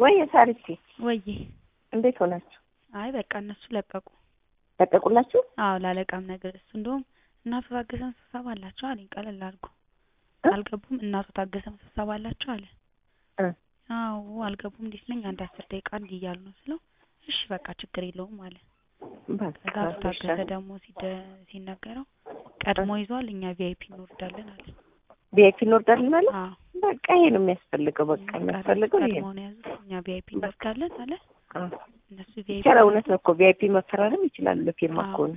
ወይ ሳሪቲ ወይዬ እንዴት ሆናችሁ? አይ በቃ እነሱ ለቀቁ። ለቀቁላችሁ? አዎ ላለቃም ነገር እሱ እንደውም እናቱ ታገሰም ስብሰባ አላቸው አለኝ። ቀለል አድርጎ አልገቡም። እናቱ ታገሰም ስብሰባ አላቸው አለ። እ አዎ አልገቡም። እንዴት ነኝ አንድ አስር ደቂቃ እንዲህ እያሉ ነው ስለው እሺ በቃ ችግር የለውም አለ። በቃ ከዛ አቶ ታገሰ ደግሞ ሲደ- ሲነገረው ቀድሞ ይዟል እኛ ቪአይፒ እንወርዳለን አለ። ቪአይፒ እንወርዳለን ማለት አዎ በቃ ይሄ ነው የሚያስፈልገው። በቃ የሚያስፈልገው ይሄ ቀድሞ ነው። ነው የያዙት እኛ ቪአይፒ እንወርዳለን አለ። አዎ እነሱ ቪአይፒ ይቻላል። እውነት ነው እኮ ቪአይፒ መፈራረም ይችላሉ ለፊርማ አዎ። ከሆነ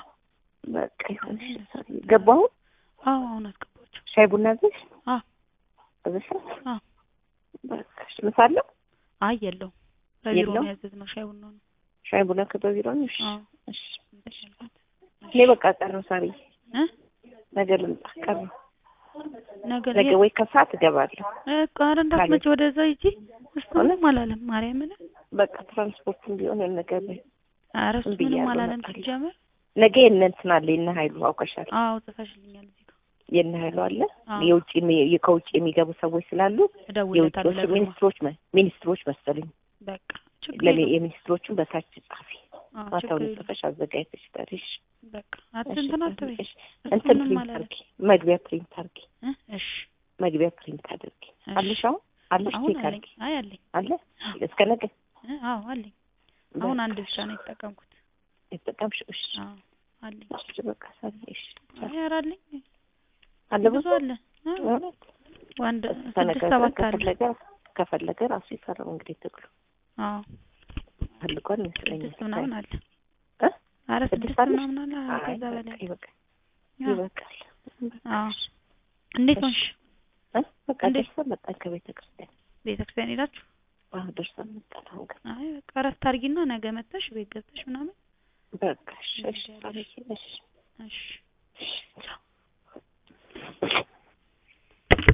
በቃ ይሁን። እሺ፣ ሳሪ ገባሁ። አዎ አሁን አስገባቸው። ሻይ ቡና አዘሽ አዎ አዘሽ? አዎ በቃ እሺ። ምሳ አለው? አይ የለውም በቢሮ የለውም? ነው ያዘዝነው ሻይ ቡና ነው። ሻይ ቡና ከበቢሮ ነው? እሺ አዎ እሺ። እሺ አልኳት። እኔ በቃ ቀረሁ ሳሪ፣ እ ነገ ልምጣ። ቀረሁ ነገር ነገ ወይ ከሰዓት እገባለሁ። ቃር እንዳትመጪ ወደዛ ሂጂ። እሱንም አላለም ማርያምን። በቃ ትራንስፖርትም ቢሆን ነገር ላይ ኧረ እሱ ብያለሁ፣ ምንም አላለም እመጣለሁ። ሲጀመር። ነገ የእነ እንትን አለ የእነ ኃይሉ አውቀሻል። አዎ ጽፈሽልኛል እዚህ ጋር የእነ ኃይሉ አለ አዎ። የውጭ የሚ- ከውጭ የሚገቡ ሰዎች ስላሉ እደውልለታለሁ የውጭዎቹ ለግርማ። ሚኒስትሮች መ- ሚኒስትሮች መሰሉኝ በቃ ችግር ለሚ- የለውም። የሚኒስትሮቹን በታች ጻፊ አዎ ችግር ማታውን የለውም። ጽፈሽ አዘጋጅተሽ ጠሪሽ። በቃ አትንትን አትበይ። እሺ፣ እንትን ምንም ፕሪንት አላለም። አድርጊ፣ መግቢያ ፕሪንት አድርጊ፣ እ እሺ መግቢያ ፕሪንት አድርጊ። እሺ። አለሽ አሁን አለሽ አሁን ቼክ አለኝ። አድርጊ አይ አለኝ። አለ እስከ ነገ እ አዎ አለኝ። አሁን አንድ ብቻ ነው የተጠቀምኩት። የተጠቀምሽው። እሺ አዎ አለኝ። እሺ፣ በቃ ሳሪ፣ እሺ አይ ኧረ አለኝ። አለ ብዙ ብዙ አለ። እ እውነት ወንድ ስድስት ተነጋግረን ሰባት አለ። ከፈለገ ከፈለገ ራሱ ይፈራው እንግዲህ ትግሉ አዎ ፈልጓል ይመስለኛል። ስድስት ምናምን አለ። እ? ኧረ ስድስት ስድስት አለሽ? ምናምን አለ። አይ ከዛ በቃ በላይ ይበቃል፣ አዎ። ይበቃል። አዎ እንዴት እሺ። ሆንሽ? እ? በቃ እንዴት? ደርሰን መጣን ከቤተ ክርስቲያን። ቤተክርስቲያን ሄዳችሁ? አዎ ደርሰን መጣን። አሁን ገና አይ በቃ እረፍት አድርጊና ነገ መጥተሽ ቤት ገብተሽ ምናምን በቃ እሺ፣ እሺ፣ እንሄዳለን። ሳሪ፣ እሺ፣ እሺ እሺ፣ ቻው።